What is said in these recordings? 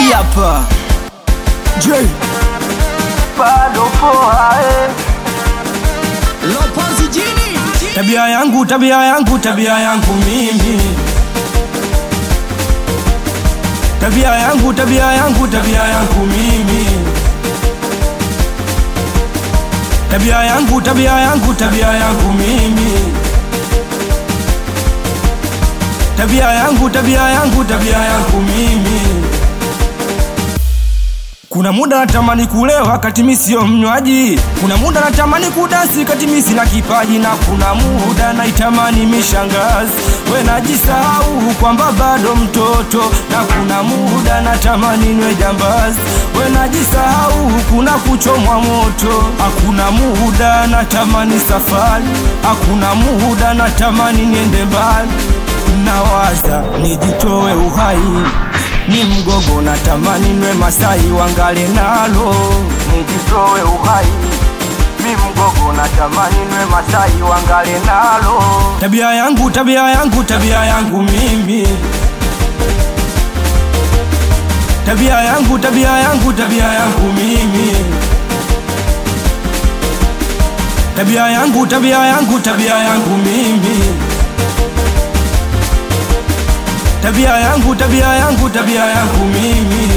hii hapa J bado poa eh. Lopozi jini Tabia yangu, tabia yangu, tabia yangu mimi. Tabia yangu, tabia yangu, tabia yangu mimi. Tabia yangu, tabia yangu, tabia yangu mimi. Tabia yangu, tabia yangu, tabia yangu mimi. Kuna muda natamani kulewa kati mi sio mnywaji, kuna muda natamani kudasi kati mi sina kipaji, na kuna muda naitamani mishangazi, we najisahau kwamba bado mtoto, na kuna muda natamani nwe jambazi, we najisahau kuna kuchomwa moto, hakuna muda natamani safari, hakuna muda natamani niende mbali, nawaza nijitoe uhai ni mgogo natamani nwe Masai wangale nalo nijitoe uhai mi mgogo natamani nwe Masai wangale nalo tabia yangu tabia yangu tabia yangu mimi tabia yangu tabia yangu tabia yangu mimi tabia yangu tabia yangu tabia yangu mimi tabia yangu tabia yangu tabia yangu mimi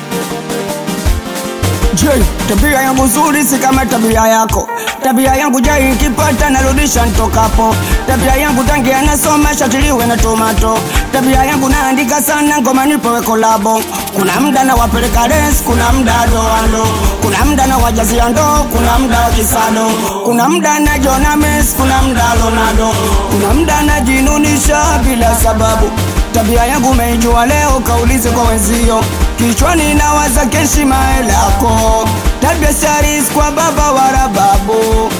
J tabia yangu nzuri si kama tabia yako tabia yangu jai ikipata narudisha ntokapo tabia yangu tangi anasoma shatiliwe na tomato tabia yangu naandika sana ngoma nipewe kolabo kuna mda na wapeleka res kuna mda doando kuna mda na wajazia ndo kuna mda wa kisado kuna mda na jona mes kuna mda lonado kuna mda najinunisha bila sababu tabia yangu meijua leo kaulize kwa wenzio kichwani nawaza keshima lako tabia saris kwa baba wala babu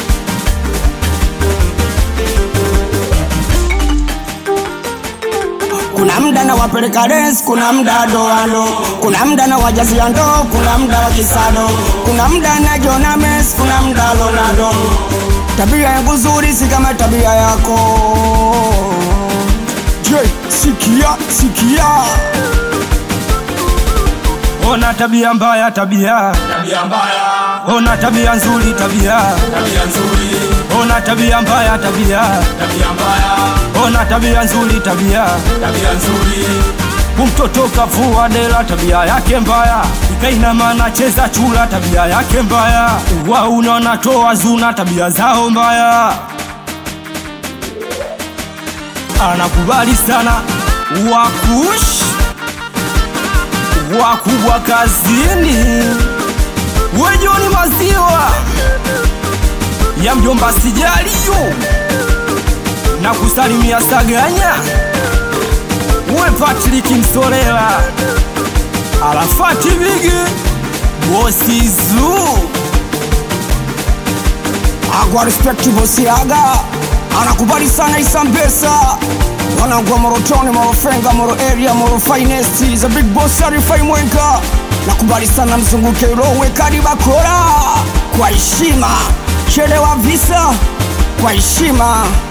kuna mda na wapeleka res kuna mda doando kuna mda na wajazia ndo kuna mda wa kisado kuna mda na jona mes kuna mda lonado tabia yangu nzuri si kama tabia yako J sikia sikia ona tabia mbaya tabia tabia mbaya, ona tabia nzuri tabia tabia nzuri, ona tabia mbaya tabia tabia mbaya, ona tabia nzuri tabia tabia nzuri, kumtoto kavua dela tabia yake mbaya ikainama nacheza chula tabia yake mbaya wa unaona toa zuna tabia zao mbaya anakubali sana wakush wakubwa kazini wejoni maziwa ya mjomba sijaliyo na kusalimia saganya we Patrick Msorela Arafati Bigi Bosi Zoo agwa respect bosiaga anakubali sana isambesa wanangwa morotoni morofenga moro area moro finest za big boss arifai mwenga nakubali sana mzunguke rowe kadi bakora kwa heshima chelewa visa kwa heshima